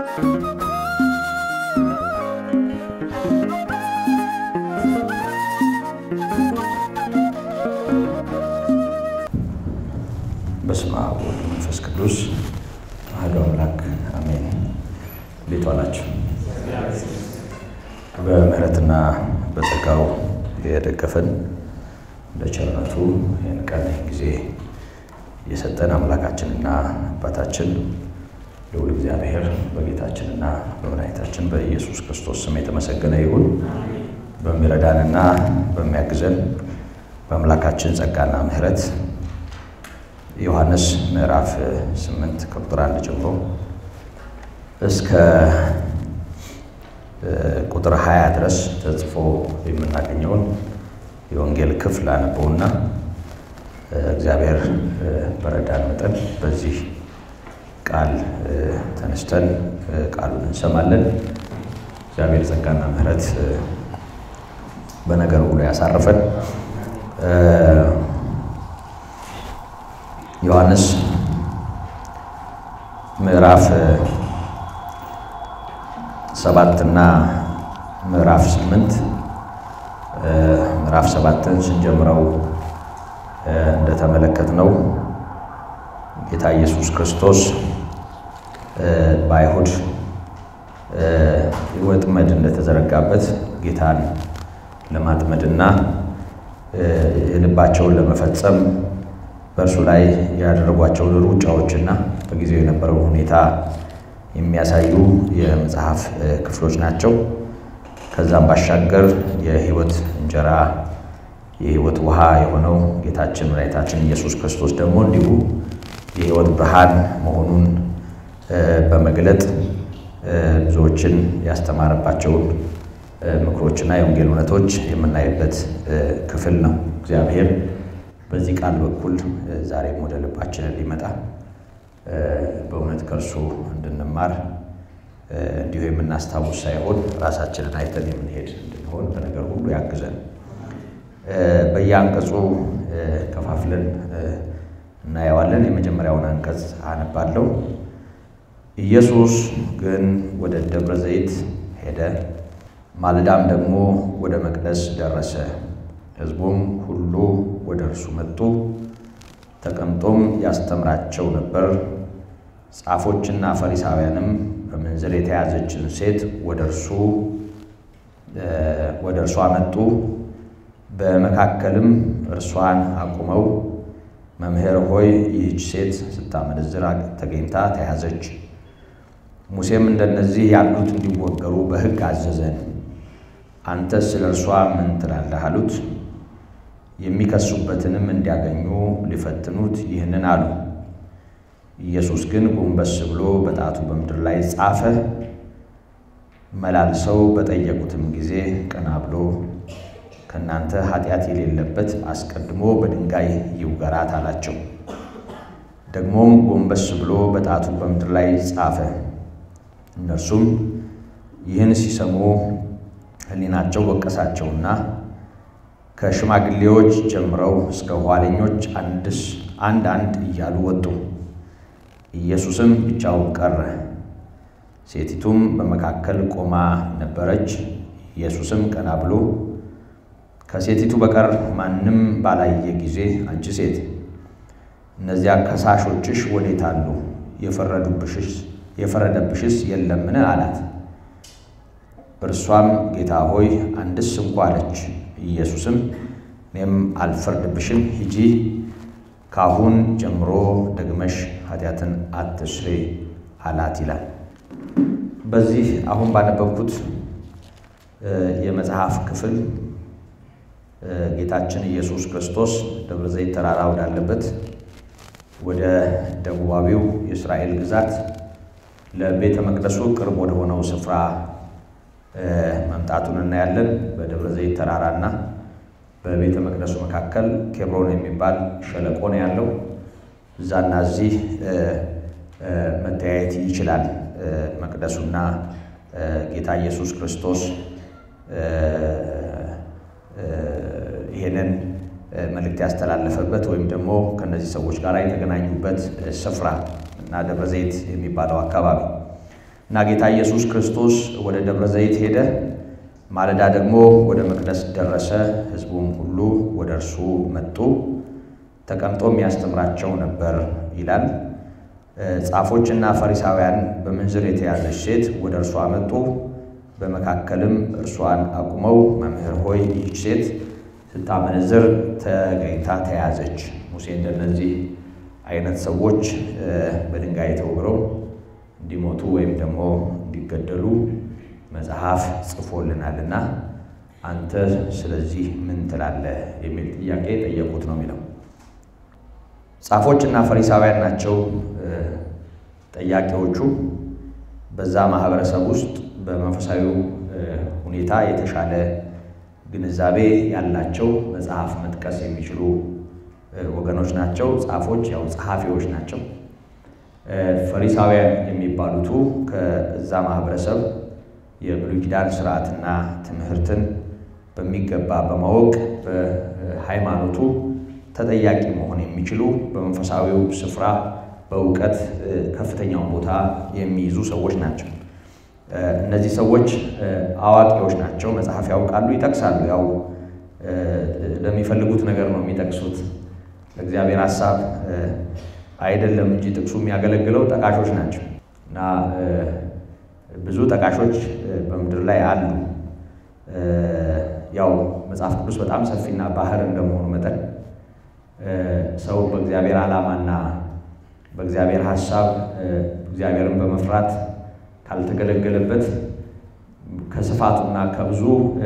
በስመ አብ ወወልድ ወመንፈስ ቅዱስ አሐዱ አምላክ አሜን። እንዴት ዋላችሁ? በምሕረትና በጸጋው የደገፈን በቸርነቱ ይህን ቀን ጊዜ የሰጠን አምላካችንና አባታችን ልዑል እግዚአብሔር በጌታችንና በመድኃኒታችን በኢየሱስ ክርስቶስ ስም የተመሰገነ ይሁን። በሚረዳንና በሚያግዘን በአምላካችን ጸጋና ምሕረት ዮሐንስ ምዕራፍ 8 ከቁጥር 1 ጀምሮ እስከ ቁጥር 20 ድረስ ተጽፎ የምናገኘውን የወንጌል ክፍል አነበውና እግዚአብሔር በረዳን መጠን በዚህ ቃል ተነስተን ቃሉን እንሰማለን። እግዚአብሔር ጸጋና ምሕረት በነገር ሁሉ ያሳርፈን። ዮሐንስ ምዕራፍ ሰባት እና ምዕራፍ ስምንት ምዕራፍ ሰባትን ስንጀምረው እንደተመለከትነው ጌታ ኢየሱስ ክርስቶስ በአይሁድ ወጥመድ እንደተዘረጋበት ጌታን ለማጥመድና የልባቸውን ለመፈጸም በእርሱ ላይ ያደረጓቸውን ሩጫዎችና በጊዜው የነበረውን ሁኔታ የሚያሳዩ የመጽሐፍ ክፍሎች ናቸው። ከዛም ባሻገር የሕይወት እንጀራ የሕይወት ውሃ የሆነው ጌታችን መድኃኒታችን ኢየሱስ ክርስቶስ ደግሞ እንዲሁ የሕይወት ብርሃን መሆኑን በመግለጥ ብዙዎችን ያስተማረባቸውን ምክሮችና የወንጌል እውነቶች የምናይበት ክፍል ነው። እግዚአብሔር በዚህ ቃል በኩል ዛሬም ወደ ልባችንን ሊመጣ በእውነት ከእርሱ እንድንማር እንዲሁ የምናስታውስ ሳይሆን ራሳችንን አይተን የምንሄድ እንድንሆን በነገር ሁሉ ያግዘን። በየአንቀጹ ከፋፍለን እናየዋለን። የመጀመሪያውን አንቀጽ አነባለሁ። ኢየሱስ ግን ወደ ደብረ ዘይት ሄደ፣ ማለዳም ደግሞ ወደ መቅደስ ደረሰ። ሕዝቡም ሁሉ ወደ እርሱ መጡ፣ ተቀምጦም ያስተምራቸው ነበር። ጻፎችና ፈሪሳውያንም በምንዝር የተያዘችን ሴት ወደ እርሱ ወደ እርሷ መጡ። በመካከልም እርሷን አቁመው መምህር ሆይ ይህች ሴት ስታመነዝር ተገኝታ ተያዘች። ሙሴም እንደነዚህ ያሉት እንዲወገሩ በሕግ አዘዘን። አንተስ ስለ እርሷ ምን ትላለህ? አሉት። የሚከሱበትንም እንዲያገኙ ሊፈትኑት ይህንን አሉ። ኢየሱስ ግን ጎንበስ ብሎ በጣቱ በምድር ላይ ጻፈ። መላልሰው በጠየቁትም ጊዜ ቀና ብሎ ከእናንተ ኃጢአት የሌለበት አስቀድሞ በድንጋይ ይውገራት አላቸው። ደግሞም ጎንበስ ብሎ በጣቱ በምድር ላይ ጻፈ። እነርሱም ይህን ሲሰሙ ሕሊናቸው ወቀሳቸውና ከሽማግሌዎች ጀምረው እስከ ኋለኞች አንድስ አንድ አንድ እያሉ ወጡ። ኢየሱስም ብቻውን ቀረ። ሴቲቱም በመካከል ቆማ ነበረች። ኢየሱስም ቀና ብሎ ከሴቲቱ በቀር ማንም ባላየ ጊዜ አንቺ ሴት እነዚያ ከሳሾችሽ ወዴት አሉ? የፈረዱብሽስ የፈረደብሽስ የለምን? አላት። እርሷም ጌታ ሆይ አንድስ እንኳ አለች። ኢየሱስም እኔም አልፈርድብሽም፣ ሂጂ፣ ካሁን ጀምሮ ደግመሽ ኃጢአትን አትስሪ አላት ይላል። በዚህ አሁን ባነበብኩት የመጽሐፍ ክፍል ጌታችን ኢየሱስ ክርስቶስ ደብረ ዘይት ተራራ ወዳለበት ወደ ደቡባዊው የእስራኤል ግዛት ለቤተ መቅደሱ ቅርብ ወደ ሆነው ስፍራ መምጣቱን እናያለን። በደብረ ዘይት ተራራና በቤተ መቅደሱ መካከል ኬብሮን የሚባል ሸለቆ ነው ያለው። እዛና እዚህ መተያየት ይችላል። መቅደሱና ጌታ ኢየሱስ ክርስቶስ ይሄንን መልእክት ያስተላለፈበት ወይም ደግሞ ከእነዚህ ሰዎች ጋር የተገናኙበት ስፍራ እና ደብረ ዘይት የሚባለው አካባቢ እና ጌታ ኢየሱስ ክርስቶስ ወደ ደብረ ዘይት ሄደ። ማለዳ ደግሞ ወደ መቅደስ ደረሰ። ሕዝቡም ሁሉ ወደ እርሱ መጡ፣ ተቀምጦም ያስተምራቸው ነበር ይላል። ጻፎችና ፈሪሳውያን በምንዝር የተያዘች ሴት ወደ እርሷ መጡ። በመካከልም እርሷን አቁመው መምህር ሆይ ይህች ሴት ስታመነዝር ተገኝታ ተያዘች። ሙሴ እንደነዚህ አይነት ሰዎች በድንጋይ ተወግረው እንዲሞቱ ወይም ደግሞ እንዲገደሉ መጽሐፍ ጽፎልናልና አንተ ስለዚህ ምን ትላለህ? የሚል ጥያቄ ጠየቁት ነው የሚለው። ጻፎች እና ፈሪሳውያን ናቸው ጠያቂዎቹ። በዛ ማህበረሰብ ውስጥ በመንፈሳዊው ሁኔታ የተሻለ ግንዛቤ ያላቸው መጽሐፍ መጥቀስ የሚችሉ ወገኖች ናቸው። ጻፎች ያው ጸሐፊዎች ናቸው። ፈሪሳውያን የሚባሉቱ ከዛ ማህበረሰብ የብሉይ ኪዳን ስርዓትና ትምህርትን በሚገባ በማወቅ በሃይማኖቱ ተጠያቂ መሆን የሚችሉ በመንፈሳዊው ስፍራ በእውቀት ከፍተኛውን ቦታ የሚይዙ ሰዎች ናቸው። እነዚህ ሰዎች አዋቂዎች ናቸው። መጽሐፍ ያውቃሉ፣ ይጠቅሳሉ። ያው ለሚፈልጉት ነገር ነው የሚጠቅሱት። ለእግዚአብሔር ሀሳብ አይደለም እንጂ ጥቅሱ የሚያገለግለው ጠቃሾች ናቸው እና ብዙ ጠቃሾች በምድር ላይ አሉ። ያው መጽሐፍ ቅዱስ በጣም ሰፊና ባህር እንደመሆኑ መጠን ሰው በእግዚአብሔር ዓላማና በእግዚአብሔር ሀሳብ እግዚአብሔርን በመፍራት ካልተገለገለበት ከስፋቱና ከብዙ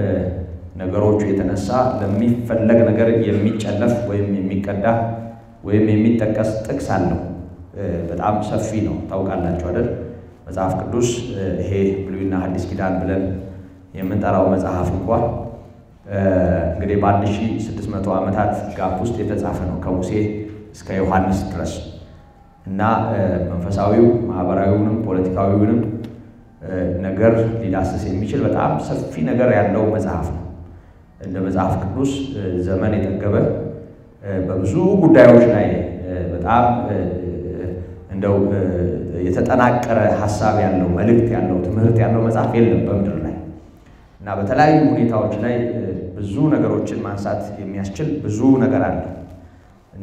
ነገሮቹ የተነሳ ለሚፈለግ ነገር የሚጨለፍ ወይም የሚቀዳ ወይም የሚጠቀስ ጥቅስ አለው። በጣም ሰፊ ነው። ታውቃላችሁ አይደል? መጽሐፍ ቅዱስ ይሄ ብሉይና ሐዲስ ኪዳን ብለን የምንጠራው መጽሐፍ እንኳ እንግዲህ በአንድ ሺህ ስድስት መቶ ዓመታት ጋፕ ውስጥ የተጻፈ ነው ከሙሴ እስከ ዮሐንስ ድረስ እና መንፈሳዊው ማህበራዊውንም ፖለቲካዊውንም ነገር ሊዳስስ የሚችል በጣም ሰፊ ነገር ያለው መጽሐፍ ነው። እንደ መጽሐፍ ቅዱስ ዘመን የጠገበ በብዙ ጉዳዮች ላይ በጣም እንደው የተጠናቀረ ሀሳብ ያለው መልእክት ያለው ትምህርት ያለው መጽሐፍ የለም በምድር ላይ እና በተለያዩ ሁኔታዎች ላይ ብዙ ነገሮችን ማንሳት የሚያስችል ብዙ ነገር አለ እና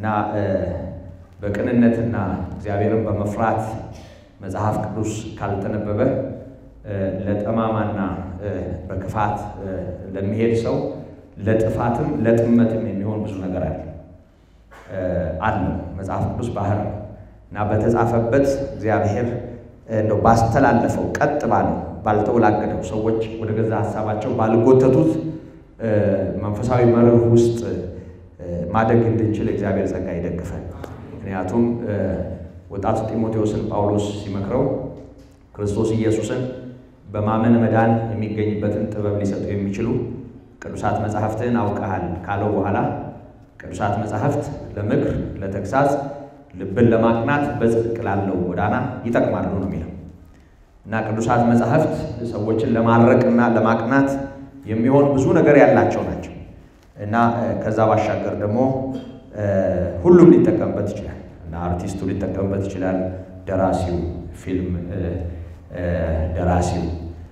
በቅንነትና እግዚአብሔርን በመፍራት መጽሐፍ ቅዱስ ካልተነበበ ለጠማማና በክፋት ለሚሄድ ሰው ለጥፋትም ለጥመትም የሚሆን ብዙ ነገር አለ አለው። መጽሐፍ ቅዱስ ባህር እና በተጻፈበት እግዚአብሔር እንደው ባስተላለፈው ቀጥ ባለው ባልተወላገደው ሰዎች ወደ ገዛ ሀሳባቸው ባልጎተቱት መንፈሳዊ መርህ ውስጥ ማደግ እንድንችል እግዚአብሔር ጸጋ ይደግፈን። ምክንያቱም ወጣቱ ጢሞቴዎስን ጳውሎስ ሲመክረው ክርስቶስ ኢየሱስን በማመን መዳን የሚገኝበትን ጥበብ ሊሰጡ የሚችሉ ቅዱሳት መጻሕፍትን አውቀሃል ካለው በኋላ ቅዱሳት መጻሕፍት ለምክር፣ ለተግሳጽ፣ ልብን ለማቅናት በጽድቅ ላለው ጎዳና ይጠቅማሉ ነው የሚለው እና ቅዱሳት መጻሕፍት ሰዎችን ለማድረቅና ለማቅናት የሚሆን ብዙ ነገር ያላቸው ናቸው እና ከዛ ባሻገር ደግሞ ሁሉም ሊጠቀምበት ይችላል እና አርቲስቱ ሊጠቀምበት ይችላል። ደራሲው፣ ፊልም ደራሲው፣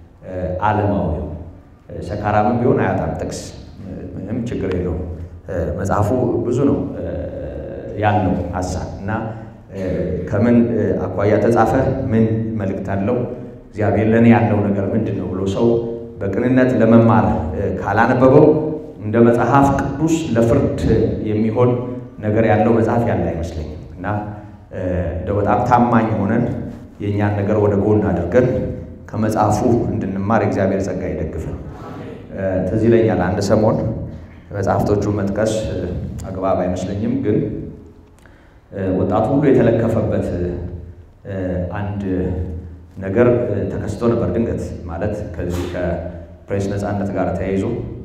ዓለማዊው ሰካራምን ቢሆን አያጣም ጥቅስ፣ ምንም ችግር የለውም። መጽሐፉ ብዙ ነው ያለው ሀሳብ እና ከምን አኳያ ተጻፈ፣ ምን መልእክት አለው፣ እግዚአብሔር ለእኔ ያለው ነገር ምንድን ነው ብሎ ሰው በቅንነት ለመማር ካላነበበው እንደ መጽሐፍ ቅዱስ ለፍርድ የሚሆን ነገር ያለው መጽሐፍ ያለ አይመስለኝም እና እንደ በጣም ታማኝ ሆነን የእኛን ነገር ወደ ጎን አድርገን ከመጽሐፉ እንድንማር እግዚአብሔር ጸጋ ይደግፈን። ትዝ ይለኛል አንድ ሰሞን መጽሐፍቶቹን መጥቀስ አግባብ አይመስለኝም፣ ግን ወጣቱ ሁሉ የተለከፈበት አንድ ነገር ተከስቶ ነበር። ድንገት ማለት ከዚህ ከፕሬስ ነፃነት ጋር ተያይዞ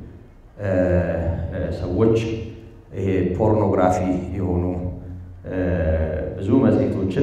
ሰዎች ይሄ ፖርኖግራፊ የሆኑ ብዙ መጽሔቶችን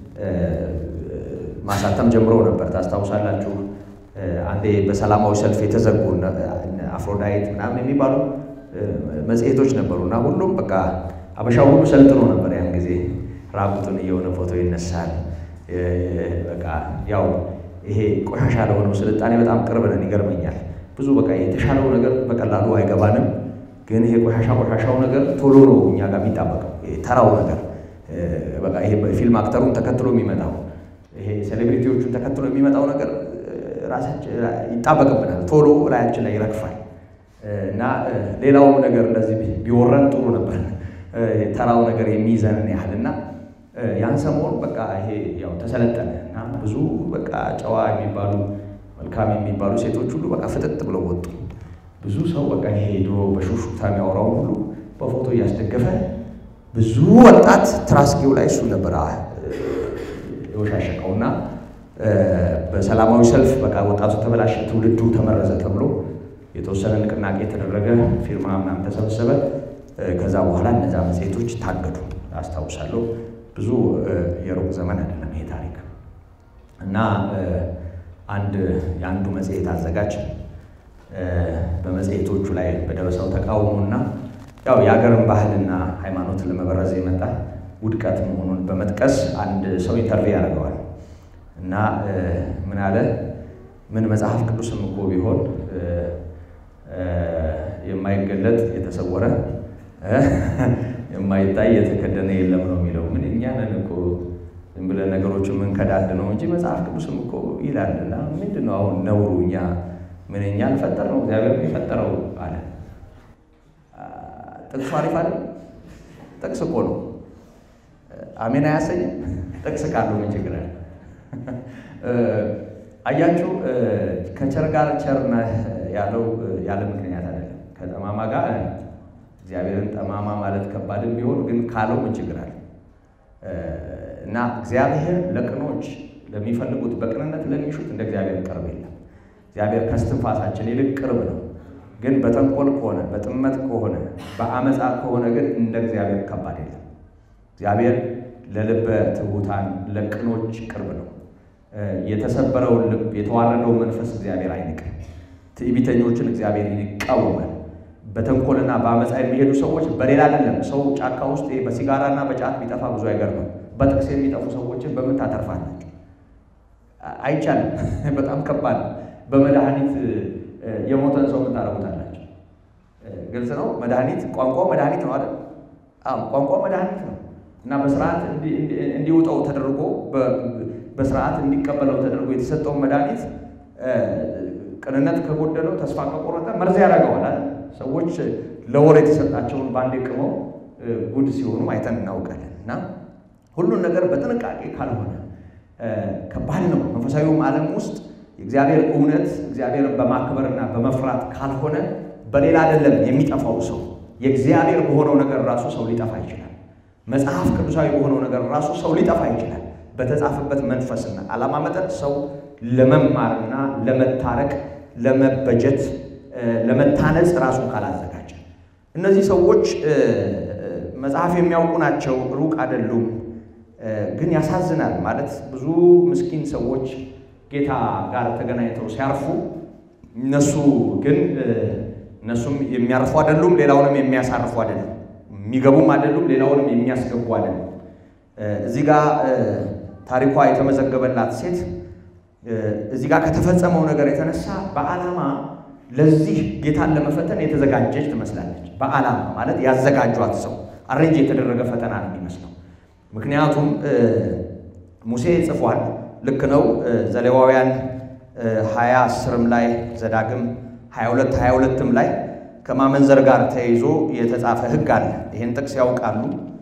ማሳተም ጀምረው ነበር። ታስታውሳላችሁ? አንዴ በሰላማዊ ሰልፍ የተዘጉ አፍሮዳይት ምናምን የሚባሉ መጽሔቶች ነበሩ እና ሁሉም በቃ አበሻው ሁሉ ሰልጥኖ ነበር። ያን ጊዜ ራቁቱን እየሆነ ፎቶ ይነሳል። በቃ ያው ይሄ ቆሻሻ ለሆነው ስልጣኔ በጣም ቅርብ ነን። ይገርመኛል። ብዙ በቃ የተሻለው ነገር በቀላሉ አይገባንም፣ ግን ይሄ ቆሻሻ ቆሻሻው ነገር ቶሎ ነው እኛ ጋር የሚጣበቀው። ተራው ነገር በቃ ይሄ ፊልም አክተሩን ተከትሎ የሚመጣው ይሄ ሴሌብሪቲዎቹን ተከትሎ የሚመጣው ነገር ራሳችን ይጣበቅብናል፣ ቶሎ ላያችን ላይ ይረግፋል። እና ሌላውም ነገር እንደዚህ ቢወረን ጥሩ ነበር፣ ተራው ነገር የሚይዘንን ያህል እና ያን ሰሞን በቃ ይሄ ያው ተሰለጠነ እና ብዙ በቃ ጨዋ የሚባሉ መልካም የሚባሉ ሴቶች ሁሉ በቃ ፍጥጥ ብለው ወጡ። ብዙ ሰው በቃ ይሄ ድሮ በሹሹክታ የሚያወራውን ሁሉ በፎቶ እያስደገፈ ብዙ ወጣት ትራስጌው ላይ እሱ ነበር የወሻሸቀው እና በሰላማዊ ሰልፍ በቃ ወጣቱ ተበላሸ፣ ትውልዱ ተመረዘ ተብሎ የተወሰነ ንቅናቄ የተደረገ ፊርማ ምናምን ተሰበሰበ። ከዛ በኋላ እነዛ መጽሔቶች ታገዱ። አስታውሳለሁ። ብዙ የሩቅ ዘመን አይደለም ይሄ ታሪክ እና አንድ የአንዱ መጽሔት አዘጋጅ በመጽሔቶቹ ላይ በደረሰው ተቃውሞና ያው የሀገርን ባህልና ሃይማኖት ለመበረዝ የመጣ ውድቀት መሆኑን በመጥቀስ አንድ ሰው ኢንተርቪው ያደርገዋል እና ምን አለ ምን መጽሐፍ ቅዱስም እኮ ቢሆን የማይገለጥ የተሰወረ የማይታይ የተከደነ የለም ነው የሚለው። ምን እኛ ነን እኮ ዝም ብለን ነገሮችን የምንከዳድ ነው እንጂ መጽሐፍ ቅዱስም እኮ ይላል። እና ምንድን ነው አሁን ነውሩ? እኛ ምን እኛ አልፈጠር ነው እግዚአብሔር የፈጠረው አለ። ጥቅሱ አሪፍ አለ። ጥቅስ እኮ ነው። አሜን አያሰኝም? ጥቅስ ካለው ምን ችግር አለ? አያችሁ ከቸር ጋር ቸር ነህ ያለው ያለ ምክንያት አይደለም። ከጠማማ ጋር እግዚአብሔርን ጠማማ ማለት ከባድም ቢሆን ግን ካለው ምን ችግር አለ? እና እግዚአብሔር ለቅኖች ለሚፈልጉት በቅንነት ለሚሹት እንደ እግዚአብሔር ቅርብ የለም። እግዚአብሔር ከስትንፋሳችን ይልቅ ቅርብ ነው። ግን በተንኮል ከሆነ በጥመት ከሆነ በአመፃ ከሆነ ግን እንደ እግዚአብሔር ከባድ የለም። እግዚአብሔር ለልበ ትሑታን ለቅኖች ቅርብ ነው። የተሰበረውን ልብ የተዋረደውን መንፈስ እግዚአብሔር አይንቅም። ትዕቢተኞችን እግዚአብሔር ይቃወማል። በተንኮልና በአመፃ የሚሄዱ ሰዎች በሌላ አይደለም። ሰው ጫካ ውስጥ በሲጋራና በጫት ቢጠፋ ብዙ አይገርምም። በጥቅስ የሚጠፉ ሰዎችን በምን ታተርፋላችሁ? አይቻልም። በጣም ከባድ ነው። በመድኃኒት የሞተን ሰው ምን ታደርጉታላችሁ? ግልጽ ነው። መድኃኒት ቋንቋው መድኃኒት ነው አይደል? ቋንቋ መድኃኒት ነው እና በስርዓት እንዲውጠው ተደርጎ በስርዓት እንዲቀበለው ተደርጎ የተሰጠውን መድኃኒት ቅንነት ከጎደለው ተስፋ ከቆረጠ መርዝ ያደርገዋል አይደል? ሰዎች ለወር የተሰጣቸውን በአንዴ ቅመው ጉድ ሲሆኑ አይተን እናውቃለን። እና ሁሉን ነገር በጥንቃቄ ካልሆነ ከባድ ነው። መንፈሳዊውም ዓለም ውስጥ የእግዚአብሔር እውነት እግዚአብሔርን በማክበርና በመፍራት ካልሆነ በሌላ አይደለም የሚጠፋው ሰው የእግዚአብሔር በሆነው ነገር ራሱ ሰው ሊጠፋ ይችላል። መጽሐፍ ቅዱሳዊ በሆነው ነገር ራሱ ሰው ሊጠፋ ይችላል። በተጻፈበት መንፈስና ዓላማ መጠን ሰው ለመማርና ለመታረቅ፣ ለመበጀት፣ ለመታነጽ ራሱን ካላዘጋጀ እነዚህ ሰዎች መጽሐፍ የሚያውቁ ናቸው፣ ሩቅ አይደሉም። ግን ያሳዝናል። ማለት ብዙ ምስኪን ሰዎች ጌታ ጋር ተገናኝተው ሲያርፉ እነሱ ግን እነሱም የሚያርፉ አይደሉም፣ ሌላውንም የሚያሳርፉ አይደሉም። የሚገቡም አይደሉም፣ ሌላውንም የሚያስገቡ አይደሉም። እዚህ ጋር ታሪኳ የተመዘገበላት ሴት እዚህ ጋር ከተፈጸመው ነገር የተነሳ በዓላማ ለዚህ ጌታን ለመፈተን የተዘጋጀች ትመስላለች። በዓላማ ማለት ያዘጋጇት ሰው አሬንጅ የተደረገ ፈተና ነው የሚመስለው። ምክንያቱም ሙሴ ጽፏል። ልክ ነው። ዘሌዋውያን ሀያ አስርም ላይ ዘዳግም ሀያ ሁለት ሀያ ሁለትም ላይ ከማመንዘር ጋር ተያይዞ የተጻፈ ሕግ አለ። ይህን ጥቅስ ያውቃሉ።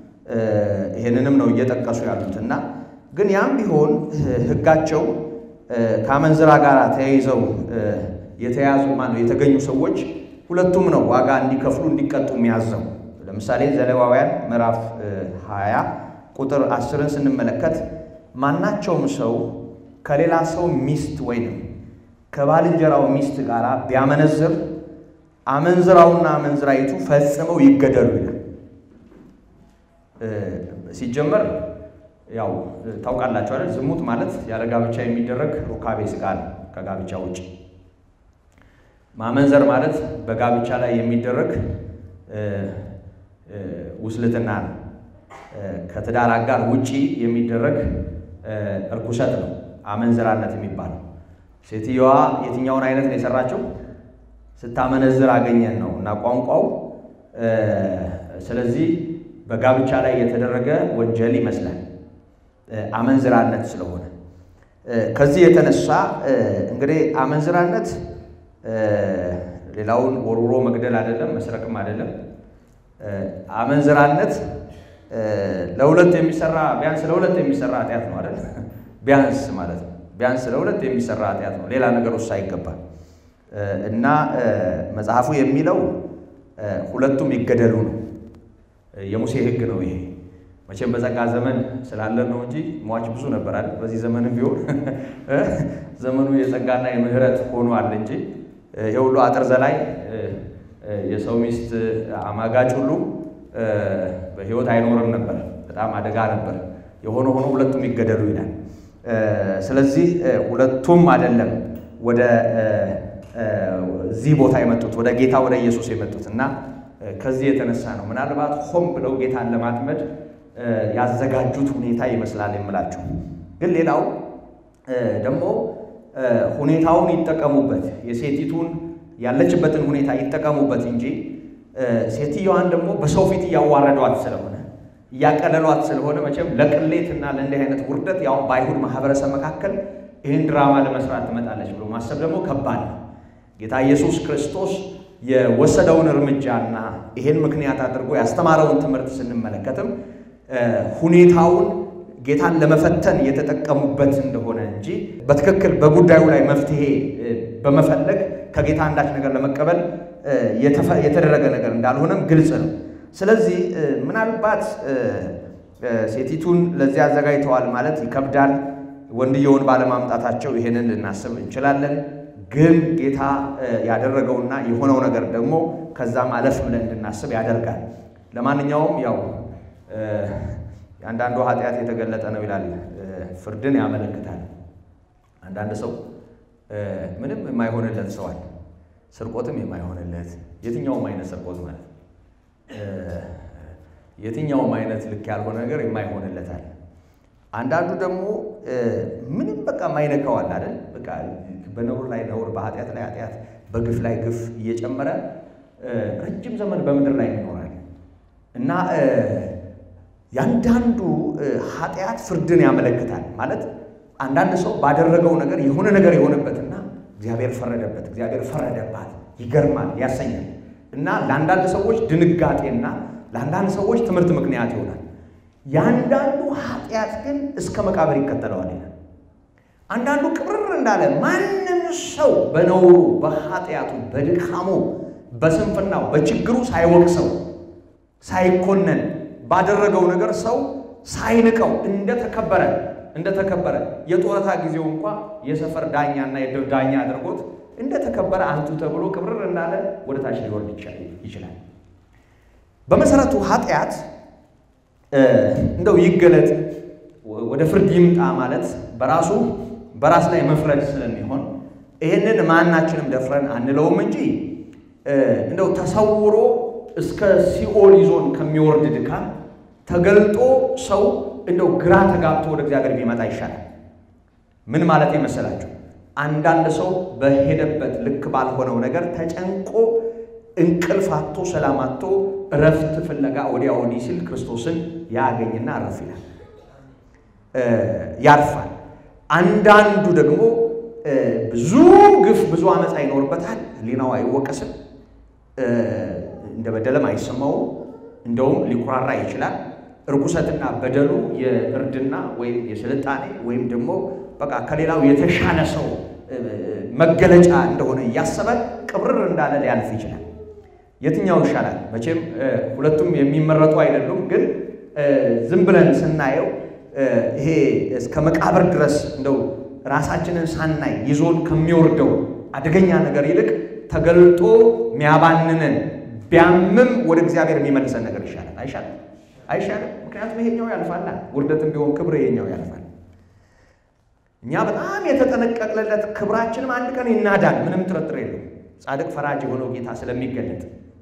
ይህንንም ነው እየጠቀሱ ያሉት እና ግን ያም ቢሆን ሕጋቸው ከአመንዝራ ጋር ተያይዘው የተያዙ ማነው የተገኙ ሰዎች ሁለቱም ነው ዋጋ እንዲከፍሉ እንዲቀጡ የሚያዘው። ለምሳሌ ዘሌዋውያን ምዕራፍ 20 ቁጥር አስርን ስንመለከት ማናቸውም ሰው ከሌላ ሰው ሚስት ወይንም ከባልንጀራው ሚስት ጋር ቢያመነዝር አመንዝራውና አመንዝራይቱ ፈጽመው ይገደሉ ይላል። ሲጀመር ያው ታውቃላችሁ አይደል? ዝሙት ማለት ያለ ጋብቻ የሚደረግ ሩካቤ ሥጋ ነው ከጋብቻ ውጭ። ማመንዘር ማለት በጋብቻ ላይ የሚደረግ ውስልትና ነው። ከትዳር አጋር ውጪ የሚደረግ እርኩሰት ነው አመንዝራነት የሚባለው። ሴትየዋ የትኛውን አይነት ነው የሰራችው? ስታመነዝር አገኘን ነው እና ቋንቋው። ስለዚህ በጋብቻ ላይ የተደረገ ወንጀል ይመስላል አመንዝራነት ስለሆነ ከዚህ የተነሳ እንግዲህ አመንዝራነት ሌላውን ወርውሮ መግደል አይደለም፣ መስረቅም አይደለም። አመንዝራነት ለሁለት የሚሰራ ቢያንስ ለሁለት የሚሰራ ኃጢአት ነው አይደል? ቢያንስ ማለት ነው። ቢያንስ ለሁለት የሚሰራ ኃጢአት ነው። ሌላ ነገር ውስጥ አይገባል። እና መጽሐፉ የሚለው ሁለቱም ይገደሉ ነው። የሙሴ ሕግ ነው ይሄ። መቼም በጸጋ ዘመን ስላለን ነው እንጂ ሟች ብዙ ነበር አይደል? በዚህ ዘመንም ቢሆን ዘመኑ የጸጋና የምህረት ሆኗል እንጂ ይሄ ሁሉ አጥር ዘላይ የሰው ሚስት አማጋጭ ሁሉ በሕይወት አይኖርም ነበር። በጣም አደጋ ነበር። የሆነ ሆኖ ሁለቱም ይገደሉ ይላል። ስለዚህ ሁለቱም አይደለም ወደ እዚህ ቦታ የመጡት ወደ ጌታ ወደ ኢየሱስ የመጡት እና ከዚህ የተነሳ ነው ምናልባት ሆን ብለው ጌታን ለማጥመድ ያዘጋጁት ሁኔታ ይመስላል የምላችሁ። ግን ሌላው ደግሞ ሁኔታውን ይጠቀሙበት፣ የሴቲቱን ያለችበትን ሁኔታ ይጠቀሙበት እንጂ ሴትየዋን ደግሞ በሰው ፊት እያዋረዷት ስለሆነ እያቀለሏት ስለሆነ መቼም ለቅሌት እና ለእንዲህ አይነት ውርደት ያው በአይሁድ ማህበረሰብ መካከል ይህን ድራማ ለመስራት ትመጣለች ብሎ ማሰብ ደግሞ ከባድ ነው። ጌታ ኢየሱስ ክርስቶስ የወሰደውን እርምጃና ይሄን ምክንያት አድርጎ ያስተማረውን ትምህርት ስንመለከትም ሁኔታውን ጌታን ለመፈተን የተጠቀሙበት እንደሆነ እንጂ በትክክል በጉዳዩ ላይ መፍትሄ በመፈለግ ከጌታ አንዳች ነገር ለመቀበል የተደረገ ነገር እንዳልሆነም ግልጽ ነው። ስለዚህ ምናልባት ሴቲቱን ለዚህ አዘጋጅተዋል ማለት ይከብዳል። ወንድየውን ባለማምጣታቸው ይሄንን ልናስብ እንችላለን። ግን ጌታ ያደረገውና የሆነው ነገር ደግሞ ከዛም አለፍ ብለን እንድናስብ ያደርጋል። ለማንኛውም ያው የአንዳንዱ ኃጢአት የተገለጠ ነው ይላል፣ ፍርድን ያመለክታል። አንዳንድ ሰው ምንም የማይሆንለት ሰዋል፣ ስርቆትም የማይሆንለት የትኛውም አይነት ስርቆት ማለት የትኛውም አይነት ልክ ያልሆነ ነገር የማይሆንለታል። አንዳንዱ ደግሞ ምንም በቃ የማይነካዋል አይደል? በቃ በነውር ላይ ነውር፣ በኃጢአት ላይ ኃጢአት፣ በግፍ ላይ ግፍ እየጨመረ ረጅም ዘመን በምድር ላይ ይኖራል እና ያንዳንዱ ኃጢአት ፍርድን ያመለክታል ማለት አንዳንድ ሰው ባደረገው ነገር የሆነ ነገር የሆነበትና እግዚአብሔር ፈረደበት፣ እግዚአብሔር ፈረደባት ይገርማል፣ ያሰኛል እና ለአንዳንድ ሰዎች ድንጋጤና ለአንዳንድ ሰዎች ትምህርት ምክንያት ይሆናል። የአንዳንዱ ኃጢአት ግን እስከ መቃብር ይከተለዋል ይላል። አንዳንዱ ቅብርር እንዳለ ማንም ሰው በነውሩ በኃጢአቱ በድካሙ በስንፍናው በችግሩ ሳይወቅሰው ሳይኮነን ባደረገው ነገር ሰው ሳይንቀው እንደተከበረ እንደተከበረ የጡረታ ጊዜው እንኳ የሰፈር ዳኛና የድር ዳኛ አድርጎት እንደተከበረ አንቱ ተብሎ ቅብርር እንዳለ ወደ ታች ሊወርድ ይችላል። በመሰረቱ ኃጢአት እንደው ይገለጥ ወደ ፍርድ ይምጣ ማለት በራሱ በራስ ላይ መፍረድ ስለሚሆን ይህንን ማናችንም ደፍረን አንለውም እንጂ እንደው ተሰውሮ እስከ ሲኦል ይዞን ከሚወርድ ድካም ተገልጦ ሰው እንደው ግራ ተጋብቶ ወደ እግዚአብሔር ቢመጣ ይሻላል። ምን ማለት መሰላችሁ? አንዳንድ ሰው በሄደበት ልክ ባልሆነው ነገር ተጨንቆ እንቅልፍ አጥቶ ሰላም አጥቶ እረፍት ፍለጋ ወዲያ ወዲህ ሲል ክርስቶስን ያገኝና አረፍ ይላል፣ ያርፋል። አንዳንዱ ደግሞ ብዙ ግፍ ብዙ አመፃ ይኖርበታል። ሕሊናው አይወቀስም፣ እንደ በደለም አይሰማውም። እንደውም ሊኩራራ ይችላል። እርኩሰትና በደሉ የእርድና ወይም የስልጣኔ ወይም ደግሞ በቃ ከሌላው የተሻለ ሰው መገለጫ እንደሆነ እያሰበ ቅብርር እንዳለ ሊያልፍ ይችላል። የትኛው ይሻላል? መቼም ሁለቱም የሚመረጡ አይደሉም። ግን ዝም ብለን ስናየው ይሄ እስከ መቃብር ድረስ እንደው ራሳችንን ሳናይ ይዞን ከሚወርደው አደገኛ ነገር ይልቅ ተገልጦ ሚያባንነን ቢያምም ወደ እግዚአብሔር የሚመልሰን ነገር ይሻላል። አይሻልም? አይሻልም? ምክንያቱም ይሄኛው ያልፋል። ውርደትም ቢሆን ክብር ይሄኛው ያልፋል። እኛ በጣም የተጠነቀቅለት ክብራችንም አንድ ቀን ይናዳል። ምንም ጥርጥር የለው። ጻድቅ ፈራጅ የሆነው ጌታ ስለሚገለጥ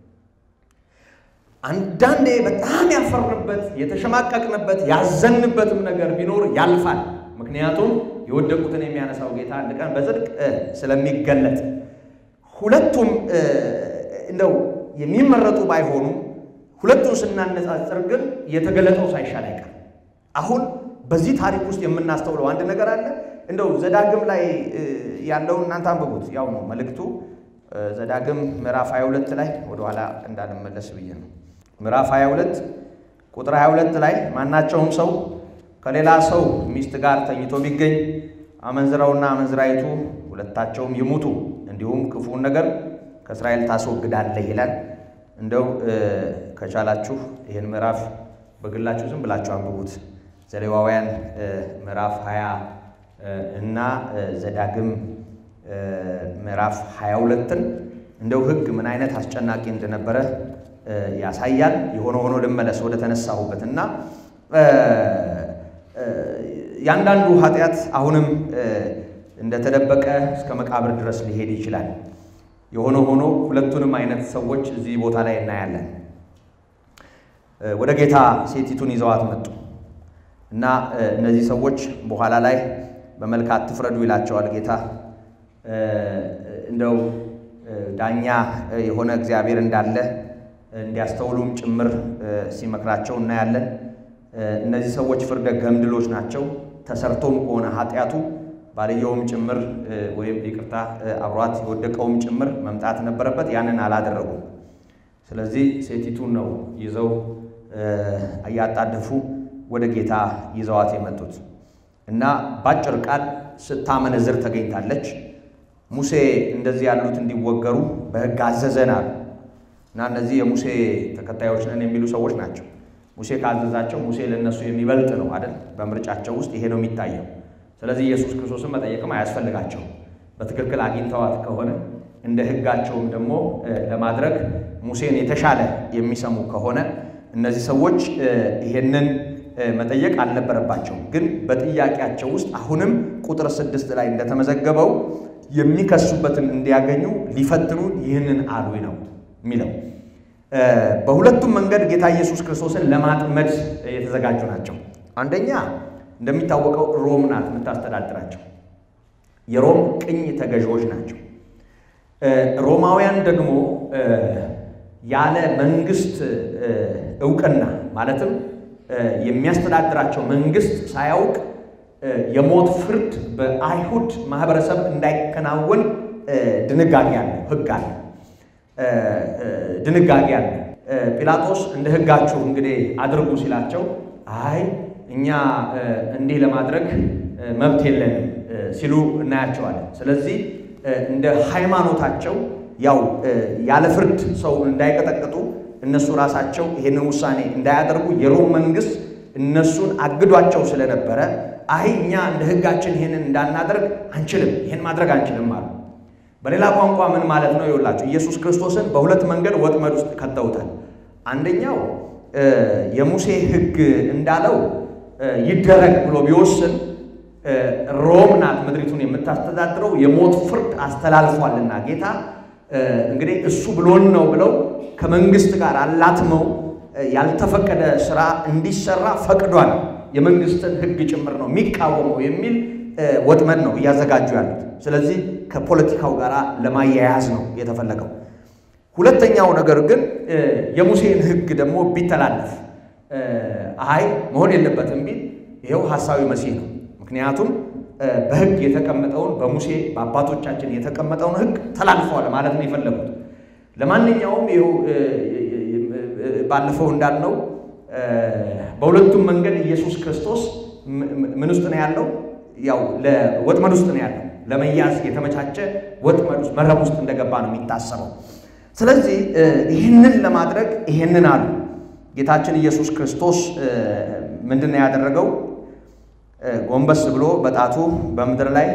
አንዳንዴ በጣም ያፈርንበት የተሸማቀቅንበት ያዘንበትም ነገር ቢኖር ያልፋል። ምክንያቱም የወደቁትን የሚያነሳው ጌታ አንድ ቀን በጽድቅ ስለሚገለጥ ሁለቱም እንደው የሚመረጡ ባይሆኑ ሁለቱን ስናነጻጽር ግን የተገለጠው ሳይሻል አይቀር። አሁን በዚህ ታሪክ ውስጥ የምናስተውለው አንድ ነገር አለ። እንደው ዘዳግም ላይ ያለውን እናንተ አንብቡት፣ ያው ነው መልእክቱ። ዘዳግም ምዕራፍ 22 ላይ ወደኋላ እንዳልመለስ ብዬ ነው። ምዕራፍ 22 ቁጥር 22 ላይ ማናቸውም ሰው ከሌላ ሰው ሚስት ጋር ተኝቶ ቢገኝ አመንዝራውና አመንዝራይቱ ሁለታቸውም ይሙቱ፣ እንዲሁም ክፉውን ነገር ከእስራኤል ታስወግዳለህ ይላል። እንደው ከቻላችሁ ይህን ምዕራፍ በግላችሁ ዝም ብላችሁ አንብቡት። ዘሌዋውያን ምዕራፍ 20 እና ዘዳግም ምዕራፍ 22ን እንደው ሕግ ምን አይነት አስጨናቂ እንደነበረ ያሳያል። የሆነ ሆኖ ልመለስ ወደ ተነሳሁበት እና ያንዳንዱ ኃጢአት አሁንም እንደተደበቀ እስከ መቃብር ድረስ ሊሄድ ይችላል። የሆነ ሆኖ ሁለቱንም አይነት ሰዎች እዚህ ቦታ ላይ እናያለን። ወደ ጌታ ሴቲቱን ይዘዋት መጡ እና እነዚህ ሰዎች በኋላ ላይ በመልክ አትፍረዱ ይላቸዋል ጌታ። እንደው ዳኛ የሆነ እግዚአብሔር እንዳለ እንዲያስተውሉም ጭምር ሲመክራቸው እናያለን። እነዚህ ሰዎች ፍርደ ገምድሎች ናቸው። ተሰርቶም ከሆነ ኃጢአቱ ባልየውም ጭምር ወይም ይቅርታ አብሯት የወደቀውም ጭምር መምጣት ነበረበት። ያንን አላደረጉም። ስለዚህ ሴቲቱን ነው ይዘው እያጣደፉ ወደ ጌታ ይዘዋት የመጡት እና ባጭር ቃል ስታመነዝር ተገኝታለች። ሙሴ እንደዚህ ያሉት እንዲወገሩ በሕግ አዘዘናል እና እነዚህ የሙሴ ተከታዮች ነን የሚሉ ሰዎች ናቸው። ሙሴ ካዘዛቸው ሙሴ ለእነሱ የሚበልጥ ነው አይደል? በምርጫቸው ውስጥ ይሄ ነው የሚታየው። ስለዚህ ኢየሱስ ክርስቶስን መጠየቅም አያስፈልጋቸውም። በትክክል አግኝተዋት ከሆነ እንደ ሕጋቸውም ደግሞ ለማድረግ ሙሴን የተሻለ የሚሰሙ ከሆነ እነዚህ ሰዎች ይሄንን መጠየቅ አልነበረባቸውም። ግን በጥያቄያቸው ውስጥ አሁንም ቁጥር ስድስት ላይ እንደተመዘገበው የሚከሱበትን እንዲያገኙ ሊፈትኑን ይህንን አሉ ነው የሚለው። በሁለቱም መንገድ ጌታ ኢየሱስ ክርስቶስን ለማጥመድ የተዘጋጁ ናቸው። አንደኛ እንደሚታወቀው ሮም ናት የምታስተዳድራቸው። የሮም ቅኝ ተገዢዎች ናቸው። ሮማውያን ደግሞ ያለ መንግስት እውቅና ማለትም የሚያስተዳድራቸው መንግስት ሳያውቅ የሞት ፍርድ በአይሁድ ማህበረሰብ እንዳይከናወን ድንጋጌ አለ፣ ሕግ አለ፣ ድንጋጌ አለ። ጲላጦስ እንደ ሕጋችሁ እንግዲህ አድርጉ ሲላቸው አይ እኛ እንዲህ ለማድረግ መብት የለንም ሲሉ እናያቸዋለን። ስለዚህ እንደ ሃይማኖታቸው ያው ያለ ፍርድ ሰው እንዳይቀጠቅጡ እነሱ ራሳቸው ይሄንን ውሳኔ እንዳያደርጉ የሮም መንግስት እነሱን አግዷቸው ስለነበረ አይ እኛ እንደ ሕጋችን ይሄንን እንዳናደርግ አንችልም፣ ይሄን ማድረግ አንችልም አሉ። በሌላ ቋንቋ ምን ማለት ነው? ይኸውላችሁ ኢየሱስ ክርስቶስን በሁለት መንገድ ወጥመድ ውስጥ ከተውታል። አንደኛው የሙሴ ሕግ እንዳለው ይደረግ ብሎ ቢወስን ሮም ናት ምድሪቱን የምታስተዳድረው የሞት ፍርድ አስተላልፏልና ጌታ እንግዲህ እሱ ብሎን ነው ብለው ከመንግስት ጋር አላትመው ያልተፈቀደ ስራ እንዲሰራ ፈቅዷል። የመንግስትን ሕግ ጭምር ነው የሚቃወመው የሚል ወጥመድ ነው እያዘጋጁ ያሉት። ስለዚህ ከፖለቲካው ጋር ለማያያዝ ነው የተፈለገው። ሁለተኛው ነገር ግን የሙሴን ሕግ ደግሞ ቢተላለፍ አይ መሆን የለበትም ቢል ይኸው ሐሳዊ መሲህ ነው። ምክንያቱም በሕግ የተቀመጠውን በሙሴ በአባቶቻችን የተቀመጠውን ሕግ ተላልፈዋል ማለት ነው የፈለጉት። ለማንኛውም ይኸው ባለፈው እንዳልነው በሁለቱም መንገድ ኢየሱስ ክርስቶስ ምን ውስጥ ነው ያለው? ያው ለወጥመድ ውስጥ ነው ያለው። ለመያዝ የተመቻቸ ወጥመድ ውስጥ መረብ ውስጥ እንደገባ ነው የሚታሰበው። ስለዚህ ይህንን ለማድረግ ይህንን አሉ። ጌታችን ኢየሱስ ክርስቶስ ምንድን ነው ያደረገው? ጎንበስ ብሎ በጣቱ በምድር ላይ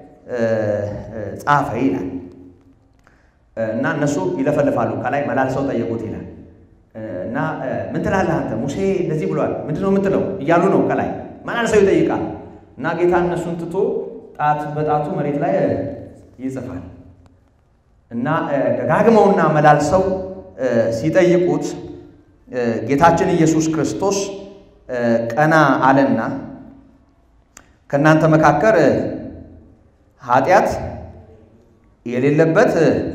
ጻፈ ይላል እና እነሱ ይለፈልፋሉ። ከላይ መላልሰው ጠየቁት ይላል እና ምን ትላለህ አንተ? ሙሴ እንደዚህ ብሏል፣ ምንድን ነው የምትለው? እያሉ ነው ከላይ መላልሰው ይጠይቃል። እና ጌታ እነሱን ትቶ ጣት በጣቱ መሬት ላይ ይጽፋል እና ደጋግመውና መላልሰው ሲጠይቁት ጌታችን ኢየሱስ ክርስቶስ ቀና አለና ከእናንተ መካከል ኃጢአት የሌለበት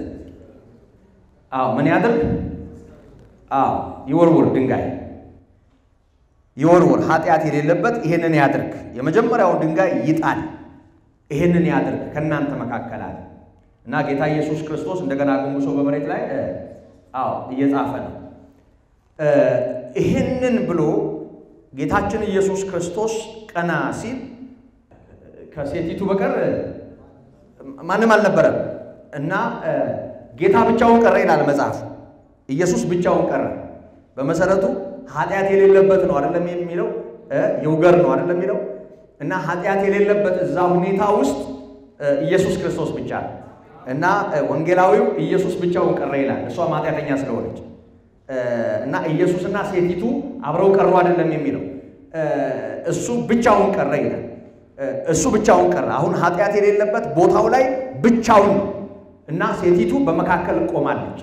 አዎ ምን ያድርግ? አዎ ይወርውር፣ ድንጋይ ይወርውር። ኃጢአት የሌለበት ይሄንን ያድርግ። የመጀመሪያውን ድንጋይ ይጣል፣ ይሄንን ያድርግ ከእናንተ መካከል አለ እና ጌታ ኢየሱስ ክርስቶስ እንደገና ጎንብሶ በመሬት ላይ አዎ እየጻፈ ነው። ይህንን ብሎ ጌታችን ኢየሱስ ክርስቶስ ቀና ሲል ከሴቲቱ በቀር ማንም አልነበረም እና ጌታ ብቻውን ቀረ ይላል መጽሐፍ። ኢየሱስ ብቻውን ቀረ። በመሰረቱ ኃጢአት የሌለበት ነው አይደለም የሚለው ይውገር ነው አይደለም የሚለው እና ኃጢአት የሌለበት እዛ ሁኔታ ውስጥ ኢየሱስ ክርስቶስ ብቻ ነው እና ወንጌላዊው ኢየሱስ ብቻውን ቀረ ይላል። እሷም ኃጢአተኛ ስለሆነች እና ኢየሱስና ሴቲቱ አብረው ቀሩ አይደለም የሚለው እሱ ብቻውን ቀረ ይላል። እሱ ብቻውን ቀረ። አሁን ኃጢአት የሌለበት ቦታው ላይ ብቻውን ነው እና ሴቲቱ በመካከል ቆማለች።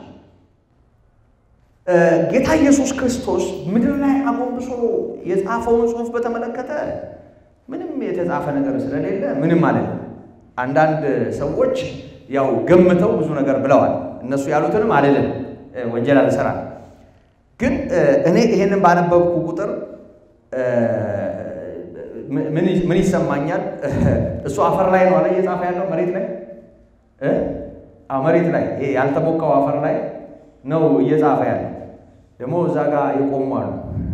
ጌታ ኢየሱስ ክርስቶስ ምድር ላይ አጎንብሶ የጻፈውን ጽሑፍ በተመለከተ ምንም የተጻፈ ነገር ስለሌለ ምንም ማለት ነው። አንዳንድ ሰዎች ያው ገምተው ብዙ ነገር ብለዋል። እነሱ ያሉትንም አልልም፣ ወንጀል አልሰራም። ግን እኔ ይሄንን ባነበብኩ ቁጥር ምን ይሰማኛል? እሱ አፈር ላይ ነው አለ እየጻፈ ያለው መሬት ላይ መሬት ላይ ይሄ ያልተቦካው አፈር ላይ ነው እየጻፈ ያለው። ደግሞ እዛ ጋር የቆሙ አሉ፣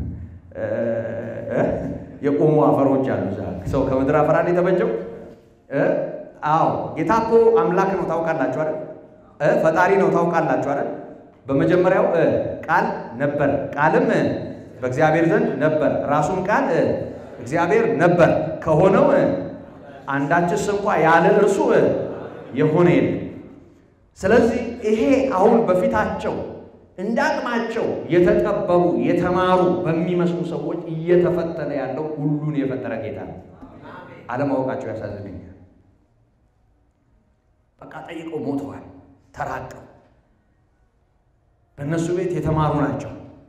የቆሙ አፈሮች አሉ። እዛ ሰው ከምድር አፈር አለ የተበጀው። አዎ ጌታ እኮ አምላክ ነው ታውቃላችሁ አይደል? ፈጣሪ ነው ታውቃላችሁ አይደል? በመጀመሪያው ቃል ነበር፣ ቃልም በእግዚአብሔር ዘንድ ነበር፣ ራሱም ቃል እግዚአብሔር ነበር። ከሆነው አንዳችስ እንኳ ያለ እርሱ የሆነ የለም። ስለዚህ ይሄ አሁን በፊታቸው እንደ አቅማቸው የተጠበቡ የተማሩ በሚመስሉ ሰዎች እየተፈተነ ያለው ሁሉን የፈጠረ ጌታ ነው። አለማወቃቸው ያሳዝነኛል። በቃ ጠይቀው ሞተዋል፣ ተራቀው በእነሱ ቤት የተማሩ ናቸው።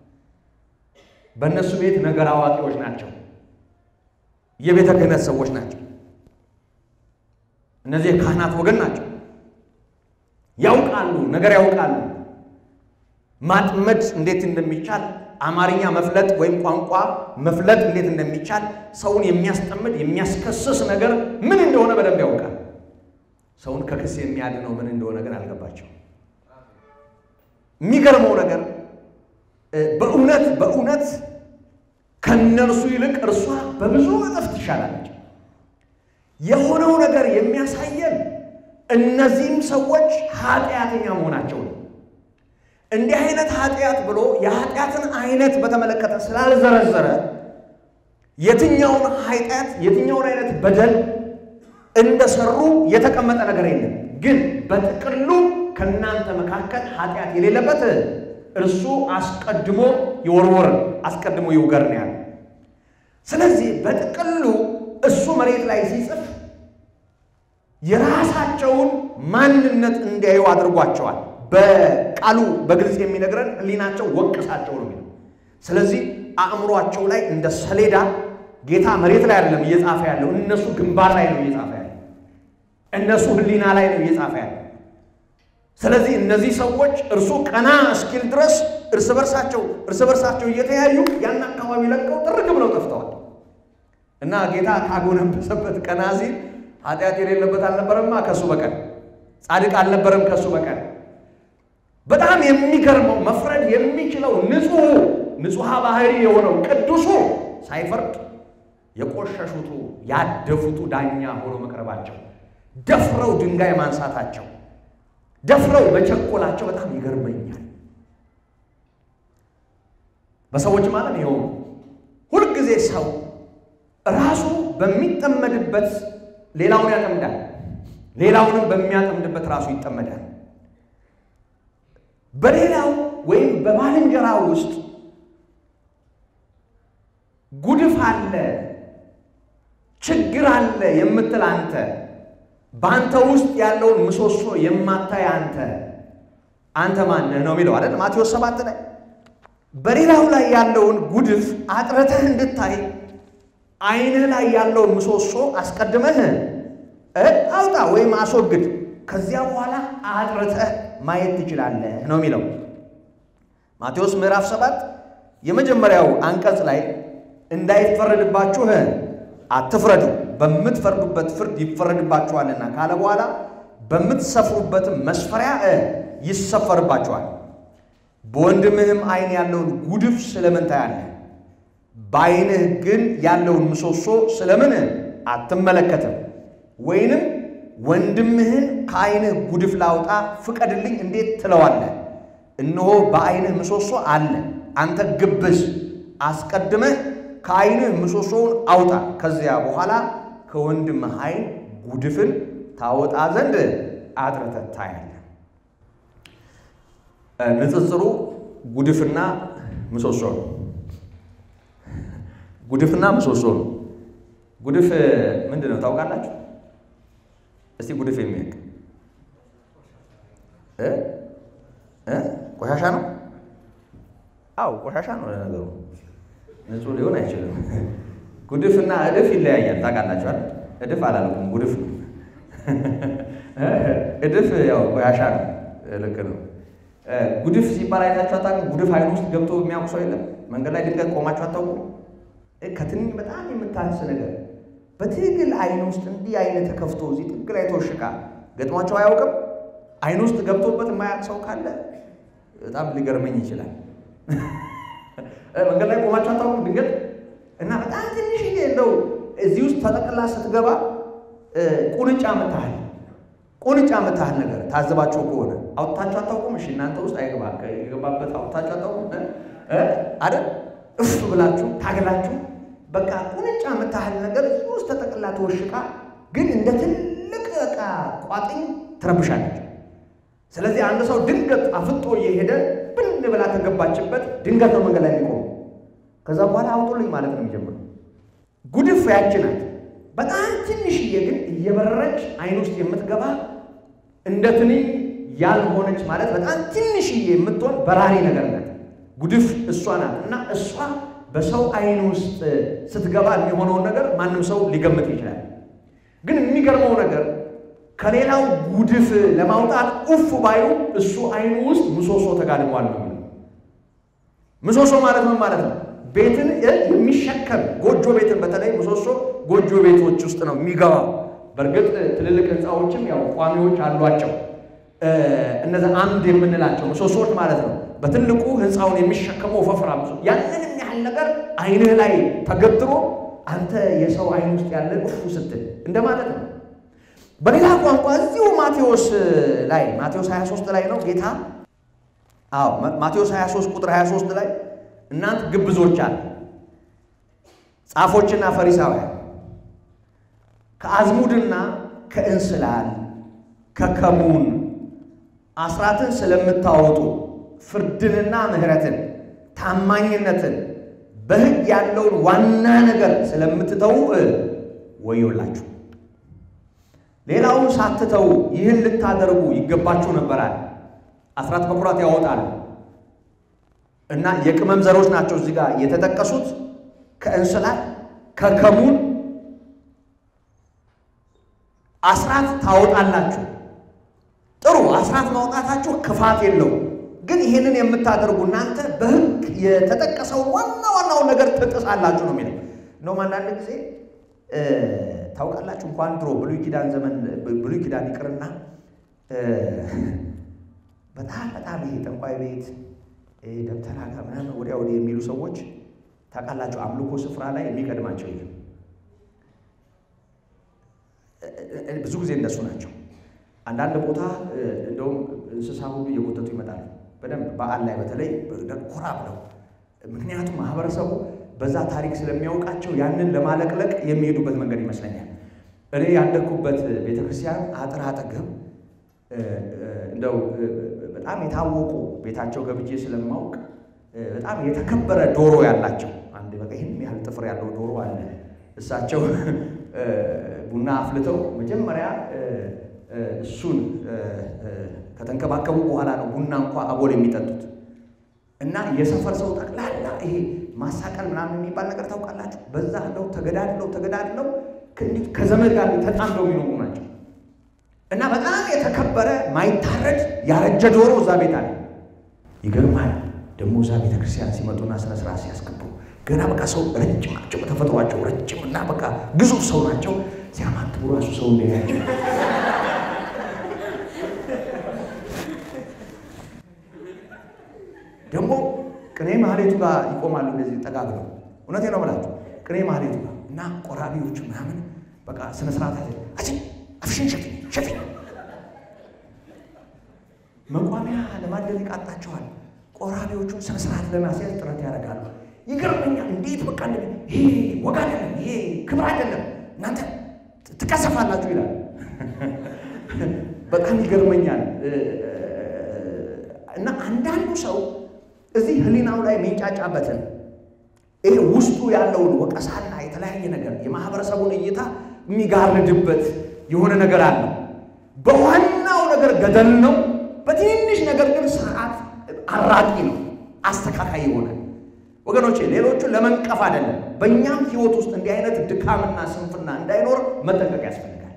በእነሱ ቤት ነገር አዋቂዎች ናቸው። የቤተ ክህነት ሰዎች ናቸው። እነዚህ የካህናት ወገን ናቸው። ያውቃሉ፣ ነገር ያውቃሉ። ማጥመድ እንዴት እንደሚቻል አማርኛ መፍለጥ ወይም ቋንቋ መፍለጥ እንዴት እንደሚቻል ሰውን የሚያስጠምድ የሚያስከስስ ነገር ምን እንደሆነ በደንብ ያውቃል። ሰውን ከክስ የሚያድነው ምን እንደሆነ ግን አልገባቸው። የሚገርመው ነገር በእውነት በእውነት ከነርሱ ይልቅ እርሷ በብዙ እጥፍ ትሻላለች። የሆነው ነገር የሚያሳየን እነዚህም ሰዎች ኃጢአተኛ መሆናቸው ነው። እንዲህ አይነት ኃጢአት ብሎ የኃጢአትን አይነት በተመለከተ ስላልዘረዘረ የትኛውን ኃጢአት የትኛውን አይነት በደል እንደሰሩ የተቀመጠ ነገር የለም። ግን በጥቅሉ ከእናንተ መካከል ኃጢአት የሌለበት እርሱ አስቀድሞ ይወርወር፣ አስቀድሞ ይውገር ነው ያለ። ስለዚህ በጥቅሉ እሱ መሬት ላይ ሲጽፍ የራሳቸውን ማንነት እንዲያዩ አድርጓቸዋል። በቃሉ በግልጽ የሚነግረን ሕሊናቸው ወቅሳቸው ነው የሚለው። ስለዚህ አእምሯቸው ላይ እንደ ሰሌዳ ጌታ መሬት ላይ አይደለም እየጻፈ ያለው፣ እነሱ ግንባር ላይ ነው እየጻፈ ያለው፣ እነሱ ሕሊና ላይ ነው እየጻፈ ያለው። ስለዚህ እነዚህ ሰዎች እርሱ ቀና እስኪል ድረስ እርስ በርሳቸው እርስ በርሳቸው እየተያዩ ያን አካባቢ ለቀው ጥርግ ብለው ጠፍተዋል። እና ጌታ ካጎነበሰበት ቀና ሲል ኃጢአት የሌለበት አልነበረማ ከእሱ በቀር ጻድቅ አልነበረም ከእሱ በቀር። በጣም የሚገርመው መፍረድ የሚችለው ንጹሑ ንጹሐ ባህሪ የሆነው ቅዱሱ ሳይፈርድ የቆሸሹቱ ያደፉቱ ዳኛ ሆኖ መቅረባቸው፣ ደፍረው ድንጋይ ማንሳታቸው፣ ደፍረው መቸኮላቸው በጣም ይገርመኛል። በሰዎች ማለት ይኸው ሁልጊዜ ሰው ራሱ በሚጠመድበት ሌላውን ያጠምዳል፣ ሌላውንም በሚያጠምድበት ራሱ ይጠመዳል። በሌላው ወይም በባልንጀራ ውስጥ ጉድፍ አለ፣ ችግር አለ የምትል አንተ በአንተ ውስጥ ያለውን ምሰሶ የማታይ አንተ አንተ ማነህ ነው የሚለው አይደል? ማቴዎስ ሰባት ላይ በሌላው ላይ ያለውን ጉድፍ አጥረተህ እንድታይ ዓይንህ ላይ ያለውን ምሰሶ አስቀድመህ አውጣ ወይም አስወግድ። ከዚያ በኋላ አጥርተህ ማየት ትችላለህ ነው የሚለው ማቴዎስ ምዕራፍ ሰባት የመጀመሪያው አንቀጽ ላይ እንዳይፈረድባችሁ አትፍረዱ፣ በምትፈርዱበት ፍርድ ይፈረድባችኋልና ካለ በኋላ በምትሰፍሩበትም መስፈሪያ ይሰፈርባችኋል። በወንድምህም ዓይን ያለውን ጉድፍ ስለምን ታያለህ? በዓይንህ ግን ያለውን ምሰሶ ስለምን አትመለከትም? ወይንም ወንድምህን ከዓይንህ ጉድፍ ላውጣ ፍቀድልኝ እንዴት ትለዋለህ? እነሆ በዓይንህ ምሰሶ አለ። አንተ ግብዝ፣ አስቀድመህ ከዓይንህ ምሰሶውን አውጣ፣ ከዚያ በኋላ ከወንድምህ ዓይን ጉድፍን ታወጣ ዘንድ አጥርተህ ታያለህ። ንጽጽሩ ጉድፍና ምሰሶ ነው። ጉድፍና ምሰሶ ነው። ጉድፍ ምንድን ነው ታውቃላችሁ? እስቲ ጉድፍ የሚያውቅ ቆሻሻ ነው። አው ቆሻሻ ነው። ለነገሩ ንጹህ ሊሆን አይችልም። ጉድፍና እድፍ ይለያያል። ታውቃላችኋል? እድፍ አላልኩም፣ ጉድፍ ነው። እድፍ ያው ቆሻሻ ነው። ልክ ነው። ጉድፍ ሲባል አይታችሁ አታውቁም? ጉድፍ አይኑ ውስጥ ገብቶ የሚያውቅ ሰው የለም። መንገድ ላይ ድንገት ቆማችሁ አታውቁም? ከትንኝ በጣም የምታንስ ነገር በትግል አይን ውስጥ እንዲህ አይነት ተከፍቶ እዚህ ጥግ ላይ ተወሽቃ ገጥሟቸው አያውቅም? አይን ውስጥ ገብቶበት የማያውቅ ሰው ካለ በጣም ሊገርመኝ ይችላል። መንገድ ላይ ቆማችሁ አታውቁም? ድንገት እና በጣም ትንሽዬ እንደው እዚህ ውስጥ ተጠቅላ ስትገባ ቁንጫ ምታህል ቁንጫ ምታህል ነገር ታዘባችሁ ከሆነ አውጥታችሁ አታውቁም? እሺ እናንተ ውስጥ አይገባ የገባበት አውጥታችሁ አታውቁም አይደል? እፍ ብላችሁ ታገላችሁ በቃ ቁንጫ የምታህል ነገር እዚህ ውስጥ ተጠቅላ ተወሽቃ፣ ግን እንደ ትልቅ ዕቃ ቋጥኝ ትረብሻለች። ስለዚህ አንድ ሰው ድንገት አፍጦ እየሄደ ብን ብላ ከገባችበት ድንገት ነው መንገድ ላይ የሚቆሙ። ከዛ በኋላ አውጡልኝ ማለት ነው የሚጀምረው። ጉድፍ ያች ናት። በጣም ትንሽዬ ግን እየበረረች አይን ውስጥ የምትገባ እንደ ትንኝ ያልሆነች ማለት በጣም ትንሽዬ የምትሆን በራሪ ነገር ናት። ጉድፍ እሷ ናት እና እሷ በሰው አይን ውስጥ ስትገባ የሚሆነውን ነገር ማንም ሰው ሊገምት ይችላል። ግን የሚገርመው ነገር ከሌላው ጉድፍ ለማውጣት ኡፍ ባዩ እሱ አይኑ ውስጥ ምሰሶ ተጋድሟል ነው። ምሰሶ ማለት ምን ማለት ነው? ቤትን የሚሸከም ጎጆ ቤትን በተለይ ምሰሶ ጎጆ ቤቶች ውስጥ ነው የሚገባው። በእርግጥ ትልልቅ ሕንፃዎችም ያው ቋሚዎች አሏቸው። እነዚህ አምድ የምንላቸው ምሰሶዎች ማለት ነው። በትልቁ ሕንፃውን የሚሸከመው ወፈፍራም ያንን ያህል ነገር አይንህ ላይ ተገትሮ አንተ የሰው አይን ውስጥ ያለ እፉ ስትል እንደማለት ነው። በሌላ ቋንቋ እዚሁ ማቴዎስ ላይ ማቴዎስ 23 ላይ ነው ጌታ አዎ ማቴዎስ 23 ቁጥር 23 ላይ እናንተ ግብዞች አለ ጻፎችና ፈሪሳውያን ከአዝሙድና ከእንስላል ከከሙን አስራትን ስለምታወጡ ፍርድንና ምሕረትን ታማኝነትን በሕግ ያለውን ዋና ነገር ስለምትተዉ ወዮላችሁ። ሌላውን ሳትተዉ ይህን ልታደርጉ ይገባችሁ ነበራል። አስራት በኩራት ያወጣሉ እና የቅመም ዘሮች ናቸው እዚህ ጋር የተጠቀሱት ከእንስላል ከከሙን አስራት ታወጣላችሁ። ጥሩ አስራት ማውጣታችሁ ክፋት የለውም። ግን ይህንን የምታደርጉ እናንተ በሕግ የተጠቀሰውን ዋና ዋናውን ነገር ትጥሳላችሁ ነው የሚለው። እንደውም አንዳንድ ጊዜ ታውቃላችሁ እንኳን ድሮ ብሉይ ኪዳን ዘመን ብሉይ ኪዳን ይቅርና በጣም በጣም ይሄ ጠንቋይ ቤት ደብተራ ጋር ምናምን ወዲያ ወዲህ የሚሉ ሰዎች ታውቃላችሁ፣ አምልኮ ስፍራ ላይ የሚቀድማቸው ይሄ ብዙ ጊዜ እነሱ ናቸው። አንዳንድ ቦታ እንደውም እንስሳ ሁሉ እየጎተቱ ይመጣሉ። በደንብ በዓል ላይ በተለይ ኮራ ብለው ምክንያቱም ማህበረሰቡ በዛ ታሪክ ስለሚያውቃቸው ያንን ለማለቅለቅ የሚሄዱበት መንገድ ይመስለኛል። እኔ ያደግኩበት ቤተክርስቲያን አጥር አጠገብ እንደው በጣም የታወቁ ቤታቸው ገብቼ ስለማውቅ በጣም የተከበረ ዶሮ ያላቸው አንድ በቃ ይህን ያህል ጥፍር ያለው ዶሮ አለ። እሳቸው ቡና አፍልተው መጀመሪያ እሱን ከተንከባከቡ በኋላ ነው ቡና እንኳ አቦል የሚጠጡት። እና የሰፈር ሰው ጠቅላላ ይሄ ማሳቀል ምናምን የሚባል ነገር ታውቃላችሁ። በዛ እንደው ተገዳድለው ተገዳድለው ከዘመድ ጋር ተጣምደው የሚኖሩ ናቸው እና በጣም የተከበረ ማይታረድ ያረጀ ዶሮ እዛ ቤት አለ። ይገርማል። ደግሞ እዛ ቤተ ክርስቲያን ሲመጡና ስነ ስርዓት ሲያስገቡ ገና በቃ ሰው ረጅም ናቸው፣ በተፈጥሯቸው ረጅም እና በቃ ግዙፍ ሰው ናቸው። ሲያማትቡ ራሱ ሰው እንዲያያቸው ደግሞ ቅኔ ማህሌቱ ጋር ይቆማሉ። እንደዚህ ጠጋግለው እውነቴ ነው ብላችሁ ቅኔ ማህሌቱ ጋር እና ቆራቢዎቹ ምናምን በቃ ስነ ስርዓት አለ። አቺ አፍሽን ሸፊ ሸፊ መቋሚያ ለማድረግ ይቃጣቸዋል። ቆራቢዎቹን ስነ ስርዓት ለማስያዝ ጥረት ያደርጋሉ። ይገርመኛል። እንዴት በቃ ይሄ ወግ አይደለም፣ ይሄ ክብር አይደለም፣ እናንተ ትቀሰፋላችሁ ይላል። በጣም ይገርመኛል። እና አንዳንዱ ሰው እዚህ ህሊናው ላይ የሚንጫጫበትን ይሄ ውስጡ ያለውን ወቀሳና የተለያየ ነገር የማህበረሰቡን እይታ የሚጋርድበት የሆነ ነገር አለው። በዋናው ነገር ገደል ነው። በትንንሽ ነገር ግን ስርዓት አራቂ ነው፣ አስተካካይ ይሆናል። ወገኖቼ ሌሎቹን ለመንቀፍ አይደለም። በእኛም ህይወት ውስጥ እንዲህ አይነት ድካምና ስንፍና እንዳይኖር መጠንቀቅ ያስፈልጋል።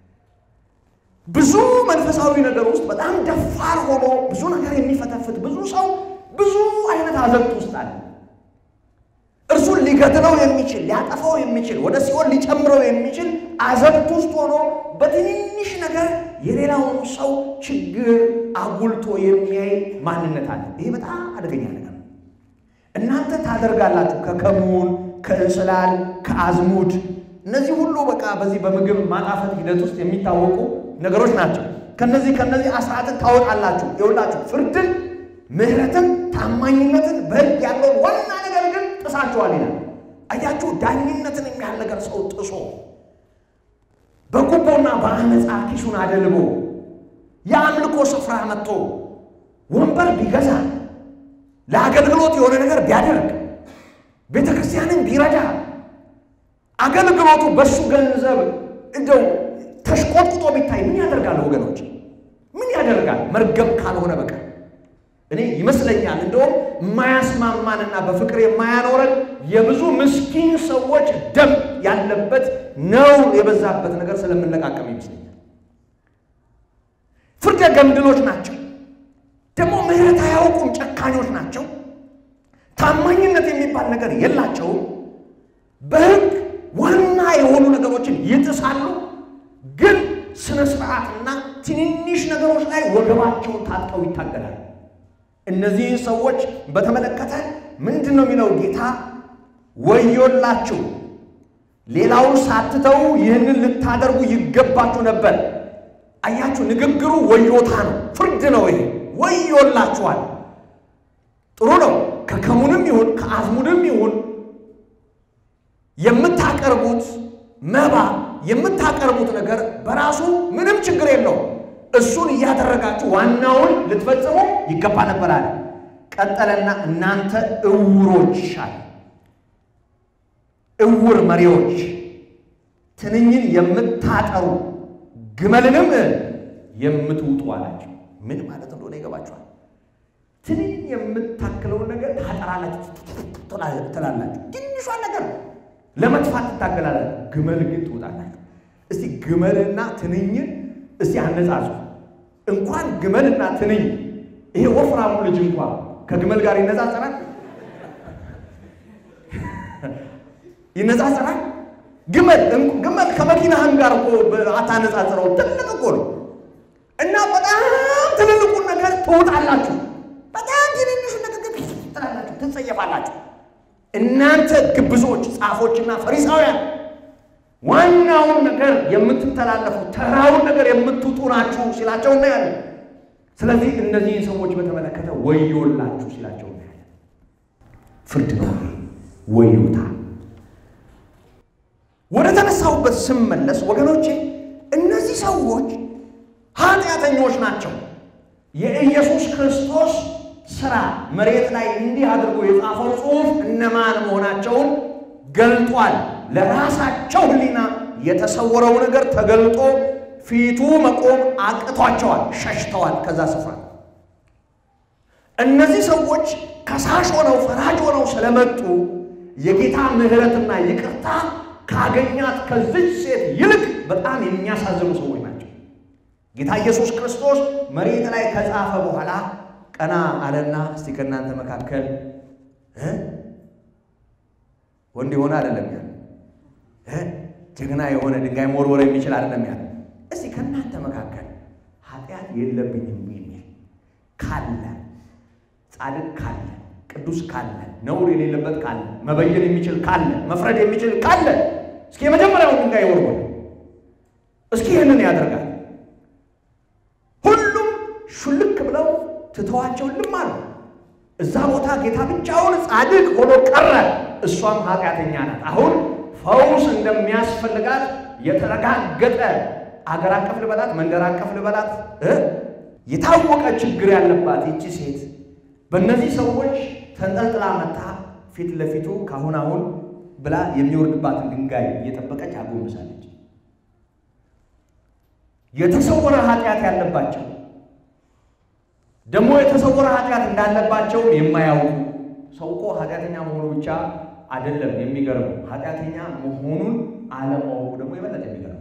ብዙ መንፈሳዊ ነገር ውስጥ በጣም ደፋር ሆኖ ብዙ ነገር የሚፈተፍት ብዙ ሰው ብዙ አይነት አዘቅት ውስጥ አለ። እርሱን ሊገድለው የሚችል ሊያጠፋው የሚችል ወደ ሲኦል ሊጨምረው የሚችል አዘቅት ውስጥ ሆኖ በትንንሽ ነገር የሌላውን ሰው ችግር አጉልቶ የሚያይ ማንነት አለ። ይሄ በጣም አደገኛ ነገር ነው። እናንተ ታደርጋላችሁ ከከሙን፣ ከእንስላል፣ ከአዝሙድ እነዚህ ሁሉ በቃ በዚህ በምግብ ማጣፈጥ ሂደት ውስጥ የሚታወቁ ነገሮች ናቸው። ከነዚህ ከነዚህ አስራትን ታወጣላችሁ። ይኸውላችሁ ፍርድን፣ ምሕረትን፣ ታማኝነትን በሕግ ያለውን ዋና ነገር ግን ጥሳችኋል ይላል። አያችሁ ዳኝነትን የሚያህል ነገር ሰው ጥሶ በጉቦና በአመፃ ኪሱን አደልቦ የአምልኮ ስፍራ መጥቶ ወንበር ቢገዛ ለአገልግሎት የሆነ ነገር ቢያደርግ ቤተ ክርስቲያንን ቢረዳ አገልግሎቱ በሱ ገንዘብ እንደው ተሽቆጥቁጦ ቢታይ ምን ያደርጋል ወገኖች? ምን ያደርጋል? መርገም ካልሆነ በቀር እኔ ይመስለኛል እንደውም የማያስማማንና በፍቅር የማያኖረን የብዙ ምስኪን ሰዎች ደም ያለበት ነው የበዛበት ነገር ስለምንለቃቀም ይመስለኛል። ፍርደ ገምድሎች ናቸው። ደግሞ ምሕረት አያውቁም። ጨካኞች ናቸው። ታማኝነት የሚባል ነገር የላቸውም። በሕግ ዋና የሆኑ ነገሮችን ይጥሳሉ። ግን ስነ ስርዓትና ትንንሽ ነገሮች ላይ ወገባቸውን ታጥቀው ይታገላሉ። እነዚህ ሰዎች በተመለከተ ምንድን ነው የሚለው ጌታ? ወዮላችሁ፣ ሌላውን ሳትተው ይህንን ልታደርጉ ይገባችሁ ነበር። አያችሁ፣ ንግግሩ ወዮታ ነው፣ ፍርድ ነው። ይሄ ወዮላችኋል። ጥሩ ነው። ከከሙንም ይሁን ከአዝሙድም ይሁን የምታቀርቡት መባ የምታቀርቡት ነገር በራሱ ምንም ችግር የለው። እሱን እያደረጋችሁ ዋናውን ልትፈጽሙ ይገባ ነበር አለ። ቀጠለና እናንተ እውሮች አለ፣ እውር መሪዎች፣ ትንኝን የምታጠሩ ግመልንም የምትውጡ አላቸው። ምን ማለት እንደሆነ ይገባችኋል? ትንኝ የምታክለውን ነገር ታጠራላችሁ፣ ትላላችሁ። ትንሿን ነገር ለመጥፋት ትታገላላችሁ። ግመል ግን ትውጣላችሁ። እስቲ ግመልና ትንኝን እስቲ አነጻጹ። እንኳን ግመልና ትንኝ ይሄ ወፍራሙ ልጅ እንኳን ከግመል ጋር ይነጻጸራል ይነጻጸራል። ግመል ግመል ከመኪናህም ጋር እኮ አታነጻጽረው። ትልቅ እኮ ነው እና በጣም ትልልቁን ነገር ትውጣላችሁ። በጣም ትንንሹን ነገር ትላላችሁ፣ ትጸየፋላችሁ። እናንተ ግብዞች ጻፎችና ፈሪሳውያን ዋናውን ነገር የምትተላለፉ ተራውን ነገር የምትውጡ ናችሁ ሲላቸው እናያለን። ስለዚህ እነዚህን ሰዎች በተመለከተ ወዮላችሁ ሲላቸው እናያለን። ፍርድ ነው፣ ወዮታ። ወደ ተነሳሁበት ስመለስ ወገኖቼ እነዚህ ሰዎች ኃጢአተኞች ናቸው። የኢየሱስ ክርስቶስ ስራ መሬት ላይ እንዲህ አድርጎ የጻፈው ጽሑፍ እነማን መሆናቸውን ገልጧል። ለራሳቸው ሕሊና የተሰወረው ነገር ተገልጦ ፊቱ መቆም አቅቷቸዋል፣ ሸሽተዋል ከዛ ስፍራ። እነዚህ ሰዎች ከሳሽ ሆነው ፈራጅ ሆነው ስለመጡ የጌታ ምሕረትና ይቅርታ ካገኛት ከዚች ሴት ይልቅ በጣም የሚያሳዝኑ ሰዎች ናቸው። ጌታ ኢየሱስ ክርስቶስ መሬት ላይ ከጻፈ በኋላ ቀና አለና እስቲ ከእናንተ መካከል ወንድ የሆነ አይደለም ያለ ጀግና የሆነ ድንጋይ መወርወር የሚችል አይደለም ያለ እስቲ ከእናንተ መካከል ኃጢአት የለብኝም የሚል ካለ ጻድቅ ካለ ቅዱስ ካለ ነውር የሌለበት ካለ መበየን የሚችል ካለ መፍረድ የሚችል ካለ እስኪ የመጀመሪያውን ድንጋይ ወርወር። እስኪ ይህንን ያደርጋል። ሁሉም ሹልክ ብለው ትተዋቸው ልም አሉ። እዛ ቦታ ጌታ ብቻውን ጻድቅ ሆኖ ቀረ። እሷም ኃጢአተኛ ናት። አሁን ፈውስ እንደሚያስፈልጋት የተረጋገጠ አገር አቀፍ ልበላት መንደር አቀፍ ልበላት የታወቀ ችግር ያለባት ይቺ ሴት በእነዚህ ሰዎች ተንጠልጥላ መታ ፊት ለፊቱ ካሁን አሁን ብላ የሚወርድባትን ድንጋይ እየጠበቀች አጎንብሳለች። የተሰወረ ኃጢአት ያለባቸው ደግሞ የተሰወረ ኃጢአት እንዳለባቸው የማያውቁ ሰው እኮ ኃጢአተኛ መሆኑ ብቻ አይደለም የሚገርመው፣ ኃጢአተኛ መሆኑን አለማወቁ ደግሞ የበለጠ የሚገርመው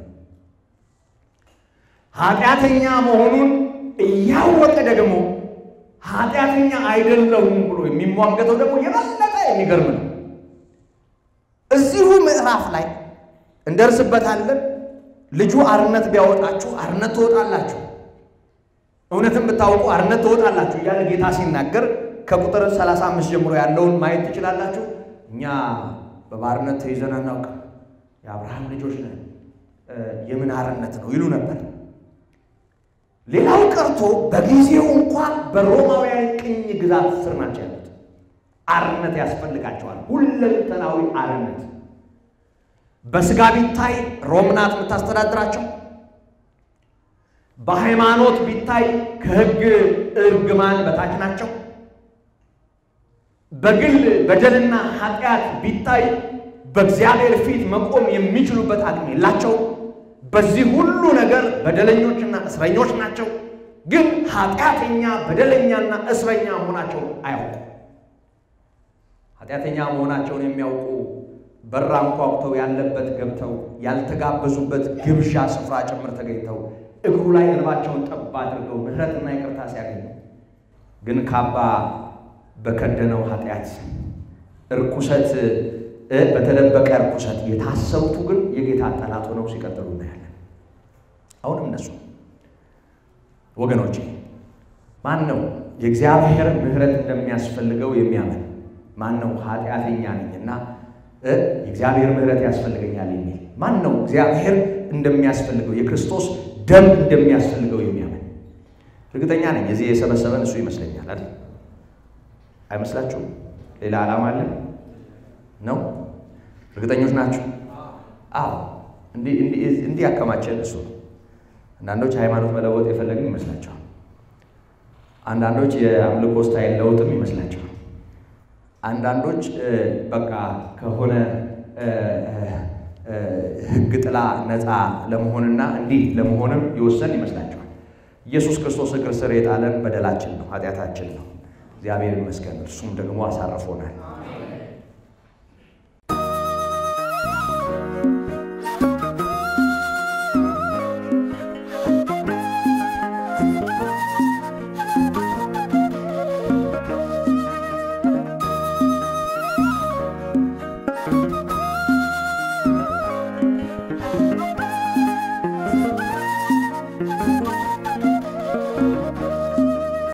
ኃጢአተኛ መሆኑን እያወቀ ደግሞ ኃጢአተኛ አይደለሁም ብሎ የሚሟገተው ደግሞ የበለጠ የሚገርም ነው። እዚሁ ምዕራፍ ላይ እንደርስበታለን። ልጁ አርነት ቢያወጣችሁ አርነት ትወጣላችሁ፣ እውነትን ብታውቁ አርነት ትወጣላችሁ እያለ ጌታ ሲናገር ከቁጥር 35 ጀምሮ ያለውን ማየት ትችላላችሁ። እኛ በባርነት ተይዘን አናውቅም፣ የአብርሃም ልጆች ነን፣ የምን አርነት ነው ይሉ ነበር። ሌላው ቀርቶ በጊዜው እንኳን በሮማውያን ቅኝ ግዛት ስር ናቸው ያሉት። አርነት ያስፈልጋቸዋል፣ ሁለንተናዊ አርነት። በስጋ ቢታይ ሮም ናት የምታስተዳድራቸው። በሃይማኖት ቢታይ ከሕግ እርግማን በታች ናቸው። በግል በደልና ኃጢአት ቢታይ በእግዚአብሔር ፊት መቆም የሚችሉበት አቅም የላቸው። በዚህ ሁሉ ነገር በደለኞችና እስረኞች ናቸው። ግን ኃጢአተኛ በደለኛና እስረኛ መሆናቸውን አያውቁ። ኃጢአተኛ መሆናቸውን የሚያውቁ በር አንኳኩተው ያለበት ገብተው ያልተጋበዙበት ግብዣ ስፍራ ጭምር ተገኝተው እግሩ ላይ እንባቸውን ጠብ አድርገው ምሕረትና ይቅርታ ሲያገኙ ግን ካባ በከደነው ኃጢአት እርኩሰት በተደበቀ እርኩሰት የታሰሩቱ ግን የጌታ ጠላት ሆነው ሲቀጥሉ እናያለን። አሁንም እነሱ ወገኖቼ ማን ነው የእግዚአብሔር ምሕረት እንደሚያስፈልገው የሚያምን ማን ነው? ኃጢአተኛ ነኝና የእግዚአብሔር ምሕረት ያስፈልገኛል የሚል ማን ነው? እግዚአብሔር እንደሚያስፈልገው የክርስቶስ ደም እንደሚያስፈልገው የሚያምን እርግጠኛ ነኝ። እዚህ የሰበሰበን እሱ ይመስለኛል አይደል? አይመስላችሁም? ሌላ ዓላማ አለን ነው? እርግጠኞች ናችሁ? አዎ፣ እንዲህ ያከማቸን እሱ ነው። አንዳንዶች ሃይማኖት መለወጥ የፈለግን ይመስላቸዋል። አንዳንዶች የአምልኮ ስታይል ለውጥም ይመስላቸዋል። አንዳንዶች በቃ ከሆነ ሕግ ጥላ ነፃ ለመሆንና እንዲህ ለመሆንም የወሰን ይመስላቸዋል። ኢየሱስ ክርስቶስ እግር ስር የጣለን በደላችን ነው፣ ኃጢአታችን ነው። እግዚአብሔር ይመስገን፣ እርሱም ደግሞ አሳርፎናል።